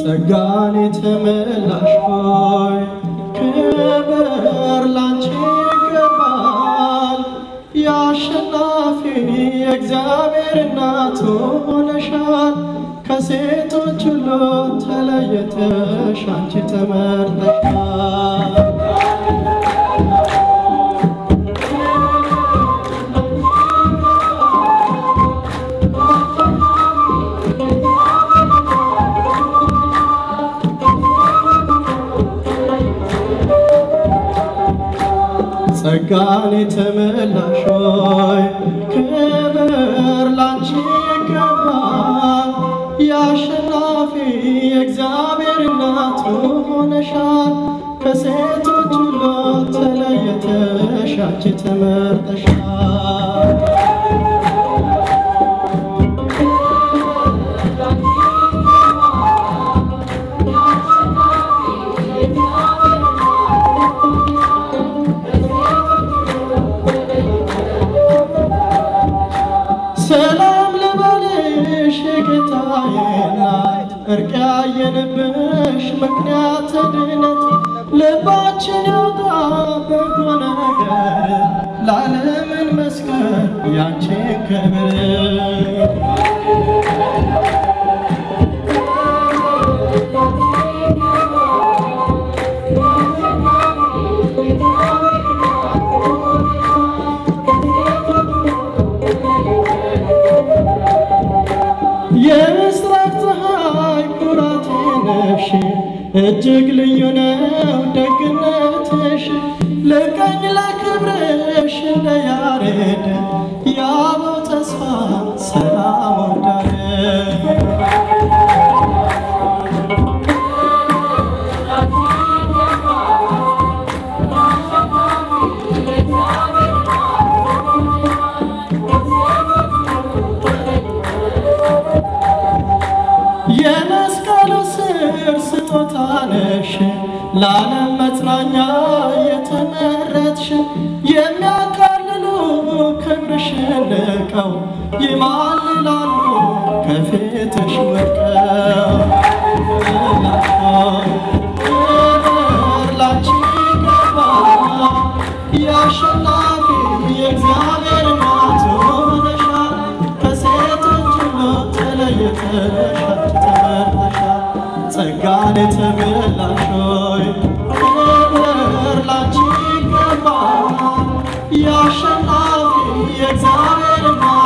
ጸጋን የተመላሽ ሆይ ክብር ላንቺ ይገባል። የአሸናፊ የእግዚአብሔር እናት ሆነሻል። ከሴቶች ሁሉ ተለይተሽ አንቺ ተመርጠሻል። ጸጋን የተመላሽ ሆይ ክብር ላንቺ ይገባል። የአሸናፊ የእግዚአብሔር እናት ሆነሻል። ከሴቶች ሁሉ ተለይተሽ አንቺ ተመርጠሻል። ሰላም ልበልሽ የጌታዬ እናት እርቅ ያየንብሽ ምክንያት ድነት ልባችን ያውጣ በጎ ነገር ለዓለምን መስከር ያንቺን ክብር የምስራቅ ፀሐይ ኩራቴ ነሽ፣ እጅግ ልዩ ነው ደግነትሽ። ልቀኝ ለክብርሽ እንደ ያሬድ የአበው ተስፋ ሰላም ወዳለ የመስቀሉ ስር ስጦታ ነሽ ለዓለም መጽናኛ የተመረጥሽ የሚያቃልሉ ክብርሽን ንቀው ይማልላሉ ከፊትሽ ወድቀው ክብር ላንቺ ይገባል የአሸናፊ የእግዚአብሔር እናት ሆነሻል ከሴቶች ሁሉ ተለይተሽ አንቺ ተመርጠሻል ጸጋን የተመላሽ ሆይ ክብር ላንቺ ይገባል የአሸናፊ የእግዚአብሔር እናት